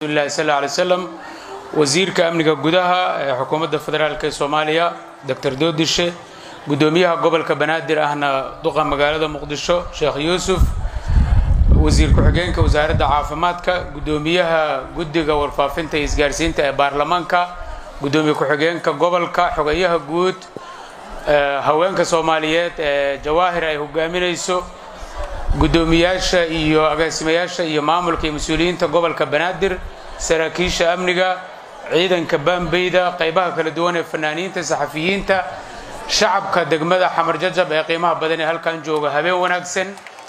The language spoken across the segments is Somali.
rasuulillahi sal alla alay wasalam wasiirka amniga gudaha ee xukuumadda federaalk ee soomaaliya doctor doodishe guddoomiyaha gobolka banaadir ahna duqa magaalada muqdisho sheekh yuusuf wasiir ku-xigeenka wasaaradda caafimaadka guddoomiyaha guddiga warfaafinta iyo isgaarsiinta ee baarlamaanka guddoomiye ku-xigeenka gobolka xogayaha guud haweenka soomaaliyeed ee jawaahir ay hogaaminayso guddoomiyaasha iyo agaasimayaasha iyo maamulka iyo mas-uuliyiinta gobolka banaadir saraakiisha amniga ciidanka baambeyda qaybaha kala duwan ee fanaaniinta saxafiyiinta shacabka degmada xamar jajab ee qiimaha badan ee halkan jooga habeen wanaagsan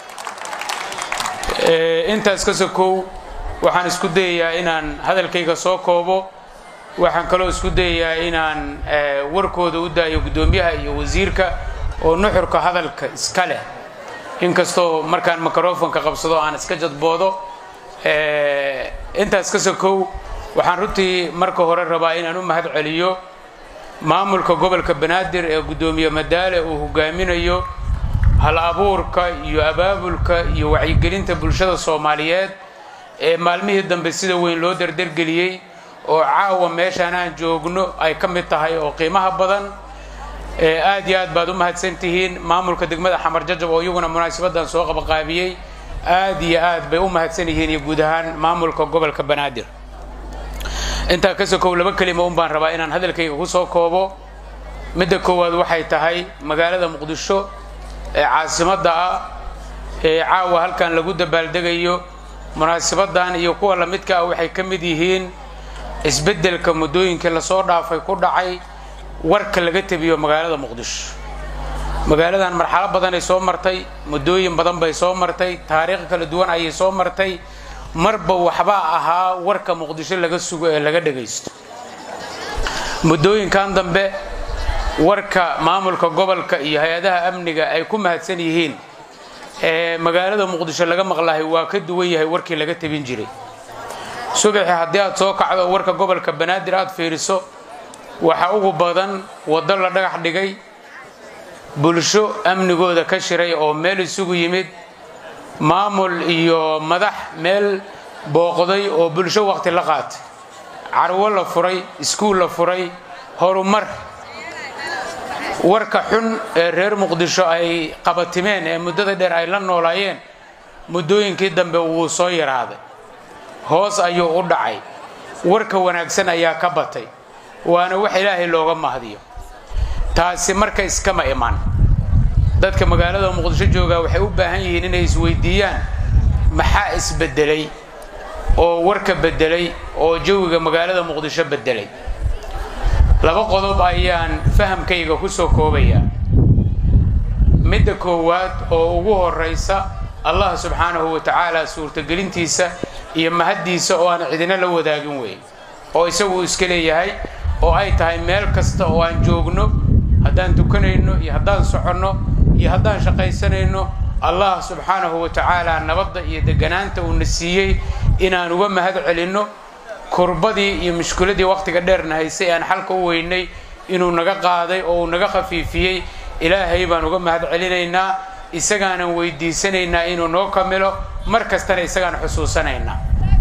intaas ka sokow waxaan isku dayayaa inaan hadalkayga soo koobo waxaan kaloo isku dayayaa inaan warkooda u daayo guddoomiyaha iyo wasiirka oo nuxurka hadalka iska leh inkastoo markaan microfonka qabsado aan iska jadboodo intaas ka sokow waxaan runtii marka hore rabaa inaan u mahad celiyo maamulka gobolka banaadir ee guddoomiye madaale uu hogaaminayo hal abuurka iyo abaabulka iyo wacyigelinta bulshada soomaaliyeed ee maalmihii dambe sida weyn loo dardargeliyey oo caawa meeshaan aan joogno ay ka mid tahay oo qiimaha badan aad iyo aad baad u mahadsan tihiin maamulka degmada xamar jajab oo iyaguna munaasabadan soo qabaqaabiyey aad iyo aad bay u mahadsan yihiin iyo guud ahaan maamulka gobolka banaadir intaa ka sokow laba kelima un baan rabaa inaan hadalkayga ku soo koobo midda koowaad waxay tahay magaalada muqdisho ee caasimadda ah ee caawa halkan lagu dabaaldegayo munaasabadan iyo kuwa lamidka ah waxay ka mid yihiin isbeddelka muddooyinkii lasoo dhaafay ku dhacay warka laga tebiyo magaalada muqdisho magaaladan marxalo badanay soo martay muddooyin badan bay soo martay taariikh kala duwan ayay soo martay marba waxbaa ahaa warka muqdisho laga sugo ee laga dhagaysto muddooyinkan dambe warka maamulka gobolka iyo hay-adaha amniga ay ku mahadsan yihiin ee magaalada muqdisho laga maqlahay waa ka duwan yahay warkii laga tebin jiray subaxi haddii aad soo kacdo warka gobolka banaadir aad fiiriso waxaa ugu badan waddo la dhagax dhigay bulsho amnigooda ka shiray oo meel isugu yimid maamul iyo madax meel booqday oo bulsho waqti la qaatay carwo la furay iskuul la furay horumar warka xun ee reer muqdisho ay qabatimeen ee muddada dheer ay la noolaayeen muddooyinkii dambe wuu soo yaraaday hoos ayuu u dhacay warka wanaagsan ayaa ka batay waana wax ilaahay looga mahdiyo taasi marka iskama iman dadka magaalada muqdisho joogaa waxay u baahan yihiin inay isweydiiyaan maxaa isbedelay oo warka bedelay oo jawiga magaalada muqdisho bedelay laba qodob ayaan fahamkayga ku soo koobayaa midda koowaad oo ugu horaysa allah subxaanahu wa tacaala suurtagelintiisa iyo mahaddiisa oo aan cidina la wadaagin weyn oo isagu uu iska leeyahay oo ay tahay meel kasta oo aan joogno haddaan tukanayno iyo haddaan soconno iyo haddaan shaqaysanayno allah subxaanahu wa tacaala nabadda iyo deganaanta uuna siiyey inaan uga mahad celinno kurbadii iyo mushkiladii waqtiga dheerna haysay aan xalka u weynay inuu naga qaaday oo uu naga khafiifiyey ilaahay baan uga mahad celinaynaa isagaanan weydiisanaynaa inuu noo kamilo mar kastana isagaan xusuusanaynaa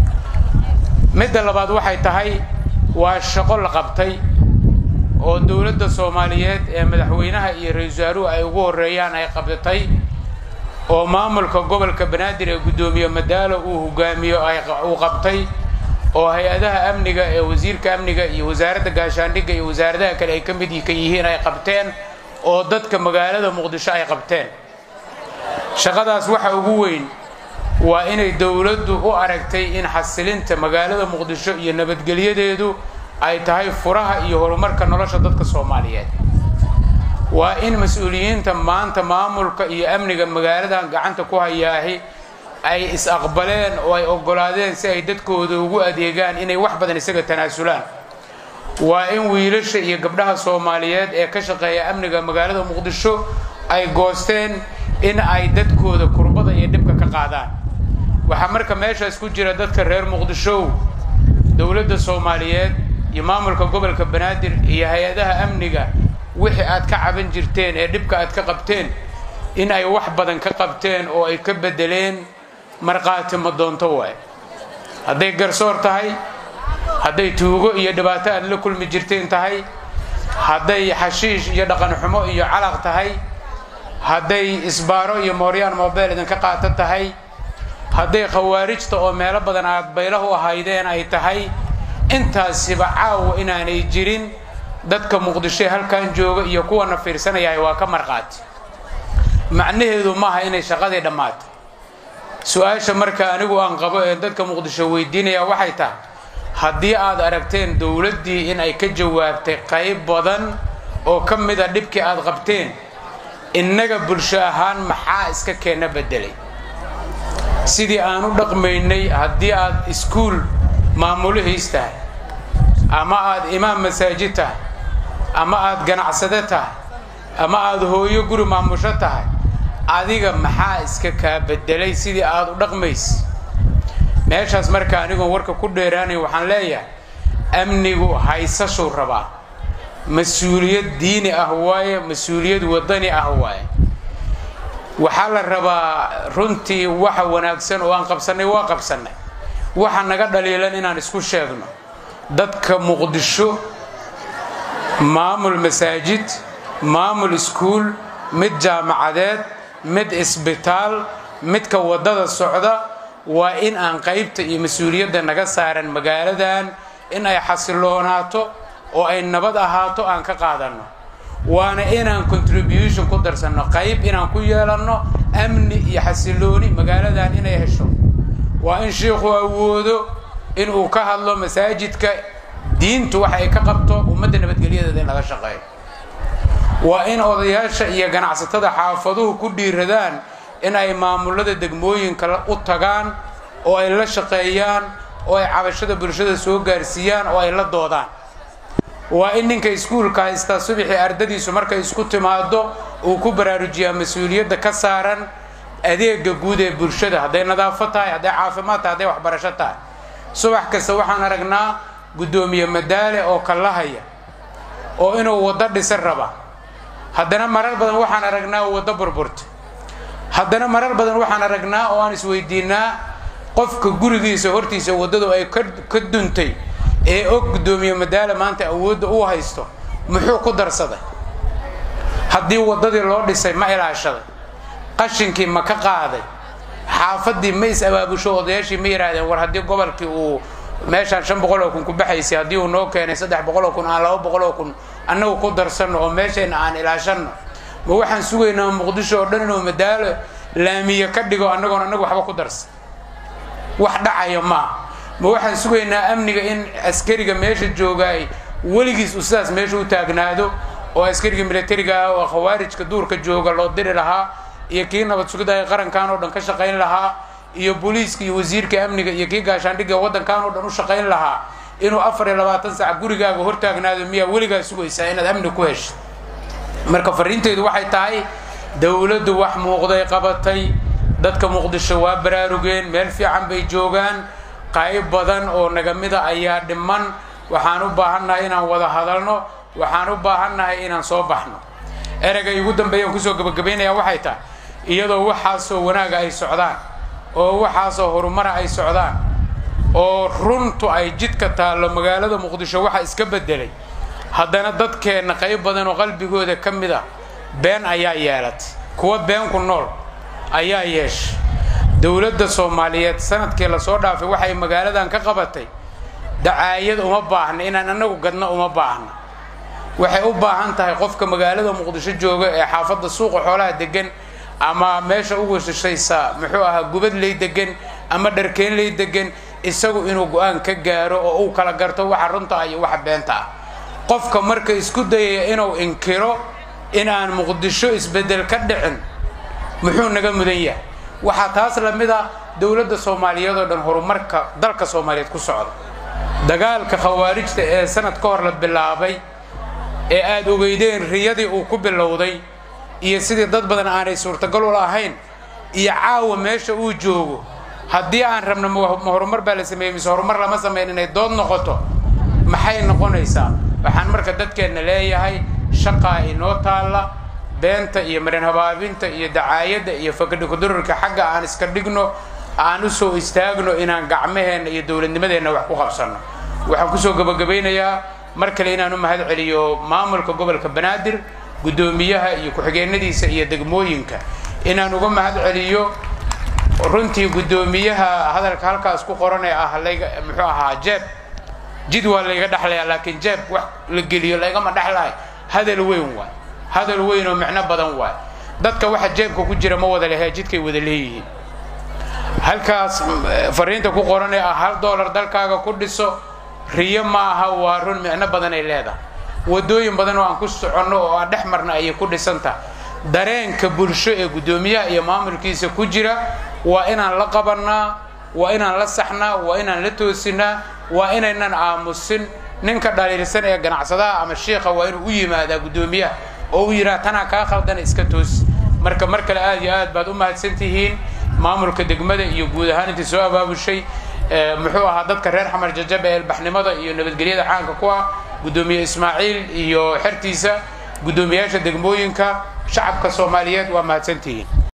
midda labaad waxay tahay waa shaqo la qabtay oo dowladda soomaaliyeed ee madaxweynaha iyo ra-iisul wasaaruhu ay ugu horeeyaan ay qabdatay oo maamulka gobolka banaadir ee guddoomiye madaalo uu hogaamiyo uu qabtay oo hay-adaha amniga ee wasiirka amniga iyo wasaaradda gaashaandhigga iyo wasaaradaha kale ay ka mid ka yihiin ay qabteen oo dadka magaalada muqdisho ay qabteen shaqadaas waxa ugu weyn waa inay dowladdu u aragtay in xasilinta magaalada muqdisho iyo nabadgelyadeedu ay tahay furaha iyo horumarka nolosha dadka soomaaliyeed waa in mas-uuliyiinta maanta maamulka iyo amniga magaaladan gacanta ku hayaahi ay is-aqbaleen oo ay oggolaadeen si ay dadkooda ugu adeegaan inay wax badan isaga tanaasulaan waa in wiilasha iyo gabdhaha soomaaliyeed ee ka shaqeeya amniga magaalada muqdisho ay goosteen in ay dadkooda kurbada iyo dhibka ka qaadaan waxaa marka meeshaas ku jira dadka reer muqdishow dowladda soomaaliyeed iyo maamulka gobolka banaadir iyo hay-adaha amniga wixii aad ka caban jirteen ee dhibka aad ka qabteen in ay wax badan ka qabteen oo ay ka bedeleen markhaati ma doonto waay hadday garsoor tahay hadday tuugo iyo dhibaato aad la kulmi jirteen tahay hadday xashiish iyo dhaqanxumo iyo calaq tahay hadday isbaaro iyo mooryaan mobel idinka qaato tahay hadday khawaarijta oo meelo badan aad baylahu ahaydeen ay tahay intaasiba caawa inaanay jirin dadka muqdishoe halkan jooga iyo kuwana fiirsanayahay waa ka marqaati macnaheedu maaha inay shaqadii dhammaatay su-aasha marka anigu aan qabo ee dadka muqdisho weydiinaya waxay tahay haddii aad aragteen dowladdii in ay ka jawaabtay qayb badan oo ka mida dhibkii aad qabteen innaga bulsho ahaan maxaa iska keena bedelay sidii aan u dhaqmaynay haddii aad iskuul maamulihiis tahay ama aad imaam masaajid tahay ama aad ganacsade tahay ama aad hooyo guri maamusho tahay adiga maxaa iska kaa bedelay sidii aad u dhaqmaysa meeshaas marka anigoon warka ku dheeraanay waxaan leeyahay amnigu haysashuu rabaa mas-uuliyad diini ah waaye mas-uuliyad wadani ah waaye waxaa la rabaa runtii waxa wanaagsan oo aan qabsannay waa qabsannay waxa naga dhaliilan inaan isku sheegno dadka muqdisho maamul masaajid maamul iskuul mid jaamacadeed mid isbitaal midka waddada socda waa in aan qaybta iyo mas-uuliyadda naga saaran magaaladan in ay xasiloonaato oo ay nabad ahaato aan ka qaadanno waana inaan contribution ku darsanno qayb inaan ku yeelanno amni iyo xasilooni magaaladan inay hesho waa in shiikhu awoodo inuu ka hadlo masaajidka diintu waxa ay ka qabto ummadda nabadgelyadeeda in laga shaqeeyo waa in odayaasha iyo ganacsatada xaafaduhu ku dhiiradaan in ay maamulada degmooyinka u tagaan oo ay la shaqeeyaan oo ay cabashada bulshada soo gaarsiiyaan oo ay la doodaan waa in ninka iskuulka haystaa subaxii ardadiisu markay isku timaado uu ku baraarujiyaa mas-uuliyadda ka saaran adeega guud ee bulshada hadday nadaafo tahay hadday caafimaad tahay hadday waxbarasho tahay subax kasta waxaan aragnaa guddoomiye madaale oo kallahaya oo inuu waddo dhisan raba haddana marar badan waxaan aragnaa waddo burburta haddana marar badan waxaan aragnaa oo aan isweydiinaa qofka gurigiisa hortiisa waddadu ay ka duntay ee og guddoomiye madaale maanta awoodda uu haysto muxuu ku darsaday haddii waddadii loo dhisay ma ilaashaday qashinkii ma ka qaaday xaafadii ma is abaabusho odayaashii ma yidhaahdeen war haddii gobolkii uu meeshaan shan boqol oo kun ku baxaysay haddii uu noo keenay saddex boqol oo kun aan laba boqol oo kun annagu ku darsanno oo meeshayna aan ilaashanno ma waxaan sugaynaa muqdisho oo dhan inuu madaalo laamiye ka dhigo annagoon annagu waxba ku darsan wax dhacaya maaha ma waxaan sugaynaa amniga in askariga meesha joogaay weligiis uu sidaas meesha u taagnaado oo askariga militariga ah oo khawaarijka duurka jooga loo diri lahaa iyo kii nabad sugidda ay qarankan oo dhan ka shaqayn lahaa iyo booliiska iyo wasiirka amniga iyo kii gaashaandhigga waddankan oo dhan u shaqayn lahaa inuu afar iyo labaatan sac gurigaaga hortaagnaado miyaa weligaa sugaysaa inaad amni ku hesho marka fariinteydu waxay tahay dowladdu wax muuqday qabatay dadka muqdisho waa baraarugeen meel fiican bay joogaan qayb badan oo naga mida ayaa dhiman waxaan u baahannahay inaan wada hadalno waxaan u baahannahay inaan soo baxno ereyga igu dambeeyaan kusoo gabagabaynaya waxay tahay iyadoo waxaasoo wanaaga ay socdaan oo waxaasoo horumara ay socdaan oo runtu ay jidka taallo magaalada muqdisho waxa iska bedelay haddana dadkeenna qayb badan oo qalbigooda ka mid ah been ayaa yeelatay kuwa been ku nool ayaa yeeshay dowladda soomaaliyeed sanadkii lasoo dhaafay waxay magaaladan ka qabatay dacaayad uma baahna inaan annagu gadno uma baahna waxay u baahan tahay qofka magaalada muqdisho jooga ee xaafadda suuqa xoolaha degan ama meesha ugu shishaysa muxuu ahaa gubadley degan ama dharkeenley degan isagu inuu go-aan ka gaaro oo uu kala garto waxa runta ah iyo waxa beenta ah qofka marka isku dayaya inuu inkiro inaan muqdisho isbeddel ka dhicin muxuu naga mudan yahay waxaa taas lamid a dowladda soomaaliyeed oo dhan horumarka dalka soomaaliyeed ku socda dagaalka khawaarijta ee sanad ka hor la bilaabay ee aada ogeydeen riyadii uu ku bilowday iyo sidii dad badan aanay suurtagal u lahayn iyo caawa meesha uu joogo haddii aan rabno ma horumar baa la sameeyey mise horumar lama sameyn inay dood noqoto maxay noqonaysaa waxaan marka dadkeenna leeyahay shaqaa inoo taalla beenta iyo marin habaabinta iyo dacaayadda iyo fakadhikudurarka xagga aan iska dhigno aan u soo istaagno inaan gacmaheenna iyo dowladnimadeenna wax ku qabsanno waxaan kusoo gabagabaynayaa mar kale inaan u mahad celiyo maamulka gobolka banaadir guddoomiyaha iyo ku-xigeenadiisa iyo degmooyinka inaan uga mahad celiyo runtii guddoomiyaha hadalka halkaas ku qoran ee ah layga muxuu ahaa jeeb jid waa layga dhexlaya laakiin jeeb wax la geliyo laygama dhexlahay hadal weyn waay hadal weyn oo micno badan waay dadka waxa jeebka ku jira ma wada lehe jidkay wada leeyihiin halkaas fariinta ku qoran ee ah hal doolar dalkaaga ku dhiso riyo ma aha waa run micno badan ay leedahay wadooyin badan oo aan ku soconno oo aan dhex marna ayay ku dhisantaha dareenka bulsho ee guddoomiyaha iyo maamulkiisa ku jira waa inaan la qabannaa waa inaan la saxnaa waa inaan la toosinaa waa inaynan aamusin ninka dhaliilsan ee ganacsadaha ama shiikha waa inuu u yimaadaa guddoomiyaha oo u yidhaha tanaa kaa khaldana iska toos marka mar kale aad iyo aad baad u mahadsan tihiin maamulka degmada iyo guud ahaan intii soo abaabushay muxuu ahaa dadka reer xamar jajab ee ilbaxnimada iyo nabadgelyada caanka ku ah guddoomiye ismaaciil iyo xertiisa guddoomiyaasha degmooyinka shacabka soomaaliyeed waa mahadsantihiin